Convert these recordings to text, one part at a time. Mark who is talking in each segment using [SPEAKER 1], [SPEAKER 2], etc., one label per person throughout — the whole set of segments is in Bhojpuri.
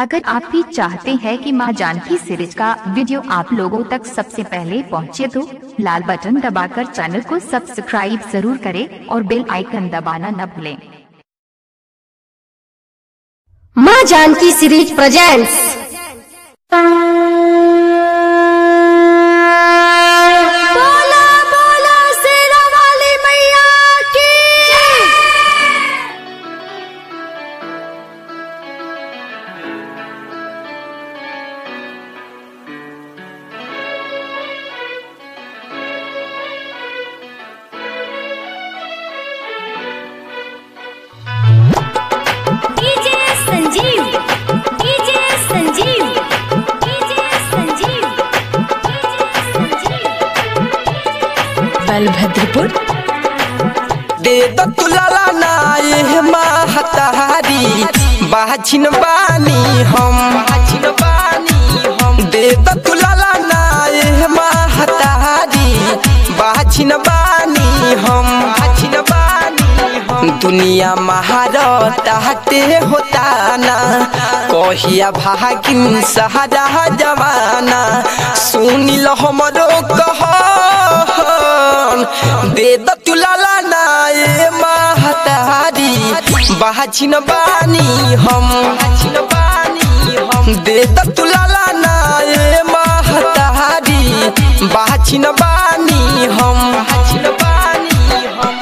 [SPEAKER 1] अगर आप भी चाहते हैं कि मां जानकी सीरीज का वीडियो आप लोगों तक सबसे पहले पहुंचे तो लाल बटन दबाकर चैनल को सब्सक्राइब जरूर करें और बेल आइकन दबाना न भूलें
[SPEAKER 2] माँ जानकी सीरीज प्रेजेंट्स बोला बोला शेरा वाली मैया की
[SPEAKER 3] DJ Sanjeev DJ Sanjeev DJ Sanjeev
[SPEAKER 4] Balbhadrapur
[SPEAKER 5] दे दतुलाला नाये महतारी बाजिन बानी हम बाजिन बानी हम दे दतुलाला नाये महतारी बाजिन बानी हम बाजिन बानी हम दुनिया महारता हटे होता ना कहिया भागिन सहारा जमाना सुनिल हमरो कह दे दतुलाला नाये महतारी बाजिन बानी हम बाजिन बानी हम दे दतुलाला नाये महतारी बाजिन बानी हम बाजिन बानी हम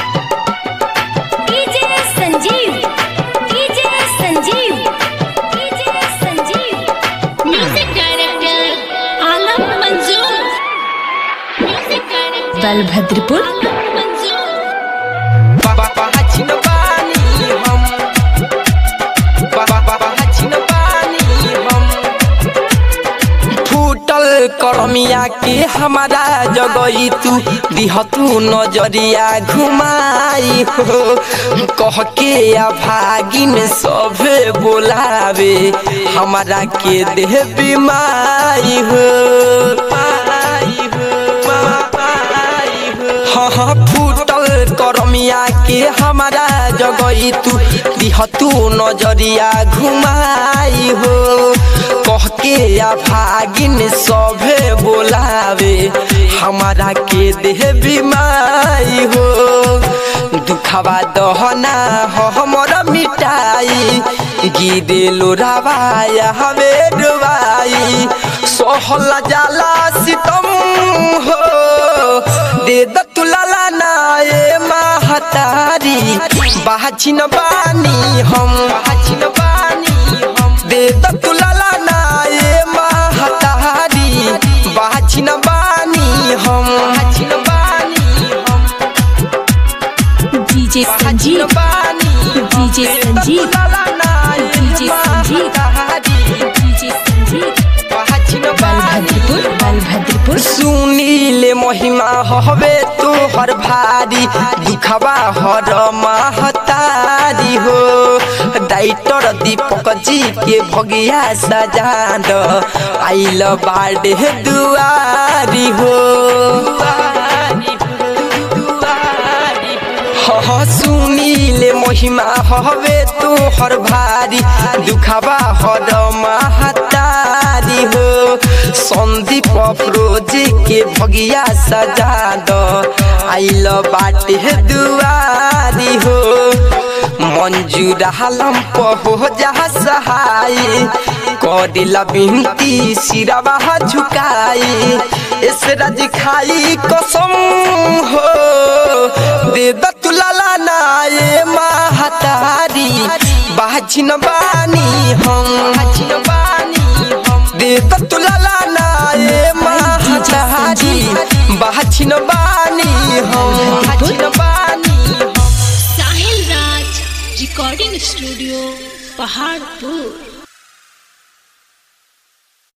[SPEAKER 3] DJ Sanjeev DJ Sanjeev DJ Sanjeev music director Alam Manzoor music director
[SPEAKER 4] Balbhadrapur
[SPEAKER 3] आलम मंजूर
[SPEAKER 5] बाबा बाजिन बानी हम बाबा बाजिन बानी हम फूटल करमिया के हमारा जगई तू दिह तू नजरिया घुमाई हो कह के आ भागिन सभे बोलावे हमारा के देह बीमारी हो माई हो, माई हो। हाँ हाँ फूटल करमिया के हमारा जगई तू दिह तू नजरिया घुमाई हो कह के आ भागिन सभे बोलावे हमारा के देह बीमारी हो दुखवा दहना हो हमर मिटाई गिरे लोरावाया हवे डुबाई सोहला जाला सितम हो दे दतुलाला नाये महतारी बाजिन बानी हम बाजिन बानी हम दे दतुलाला नाये महतारी बाजिन बानी हम बाजिन बानी हम
[SPEAKER 4] DJ Sanjeev DJ Sanjeev DJ Sanjeev DJ Sanjeev Balbhadrapur Balbhadrapur
[SPEAKER 5] सुनीले महिमा हवे तो हर भारी दुखवा हर महतारी हो डाइटर दीपक जी के भगिया सजाद आइल बाड़े दुआरी हो हाँ सुनीले महिमा हवे तो हर भारी दुखवा हर महतारी हो संदीप अफरोजी के भगिया सजाद आइल बाटे दुआरी हो मंजूर हालम पहो जहा सहाय करिला बिनती सिरवा झुकाई इस राज खाई कसम हो दे दतुलाला नाये महतारी बाजिन बानी हम बाजिन बानी हम दे दतुलाला नाये महतारी बाजिन बानी हम बाजिन बानी हम
[SPEAKER 3] साहिल राज रिकॉर्डिंग स्टूडियो पहाड़पुर